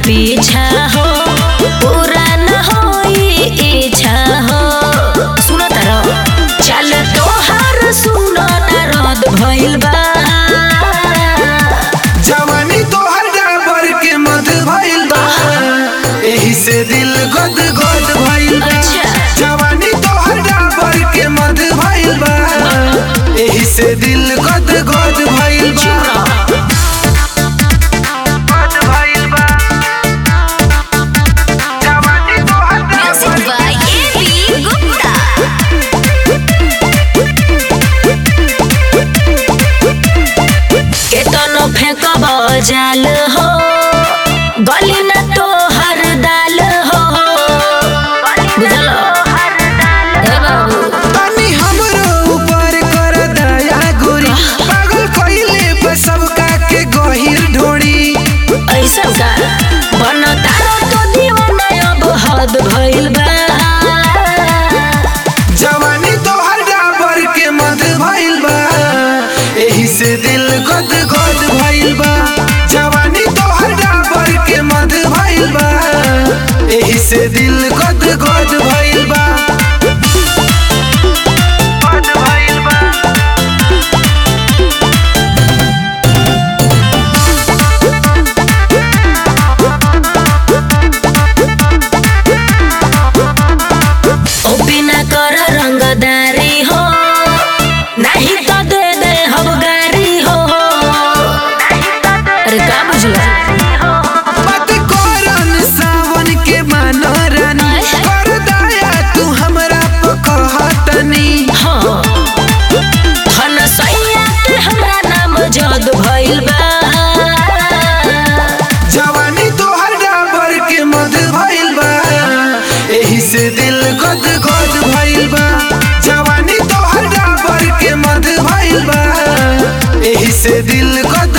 पीछा हो पूरा न होई इच्छा हो सुनो तारो चल तोहार सुनो न रद भइल बा जवानी तोहर डाबर के मध भइल बा एही से दिल गद गद भइल बा अच्छा। जवानी तोहर डाबर के मध भइल बा एही से दिल गद गद भइल बा चुप रहो। गद भइल बा जवानी तोहर Music Dabur by A.B. Gupta. केतनो फेंकब जाल हो गली न तो हर दाल हो बुझल ए बाबू तनी हमरो ऊपर कर दया गोरी पागल कइले पे सबका के गहिर ढोड़ी ऐसा का बन तारो तो दीवाना अब हद भइल बा जवानी तोहर डाबर के मध भइल बा एही से दिल गद गद भइल बा जवानी तोहर डाबर के मध भइल बा एही से दिल गद गद भइल बा गद भइल बा ओ बिना कर रंगदारी हो नहीं तो दे दे हम गारी हो अरे का बुझला मत करन सावन के मानो रानी कर दया तू हमरा पे कहतनी हाँ धन सैया के हमरा नाम जद भइल बा जवानी तोहर डाबर के मध भइल बा एही से दिल गद गद भइल बा जवानी तोहर डाबर के मध भइल बा एही से दिल गद